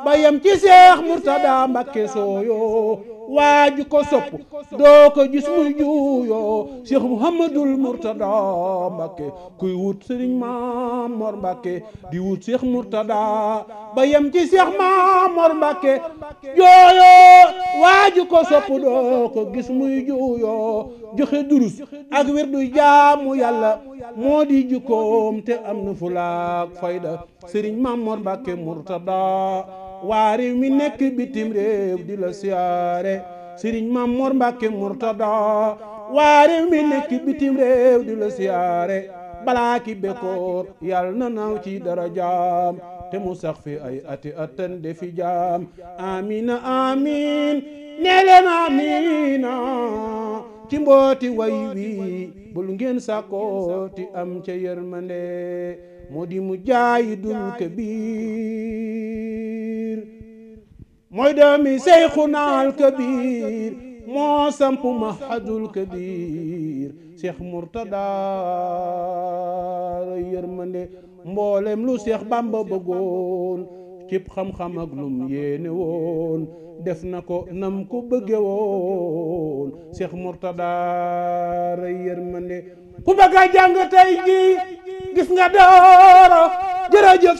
bayam ci seex murtada mbakke sooyo waaju ko sopp doo ko gis muy juuyoo seex muhammadul murtada mbakke kuy wut sëriñ Mamor mbakke di wut seex murtada bayam ci seex Mamor mbakke jooyo waaju ko sopp doo ko gis muy juuyoo joxe durus ak wirdu jaamu yàlla moo di jukkoom te am na fulaak fayda sëriñ Mamor Mbàkke Murtada waa réew mi nekk bitim réew di la siyaare sëriñ Mamor Mbàkke Murtada waa réew mi nekk bitim réew di la siyaare balaa ki bekkoor yàlla na naaw ci dara jaam te mu sax fi ay ati atan defi jaam amina amin nee leen amina ci mbooti way wi bul ngeen sàkkooti am ca yërmande moo di mu jaayi dul kabir mooy doomi seyxunaal kabir moo samp mahadul kabir seex murtada yërmande mboolem lu seex bamba bëggoon cib xam-xam ak lum yéene woon def na ko nam ko bëgge woon seex murtada yërmande ku bëgg a jàng tey ji gis nga dooro jërëjëf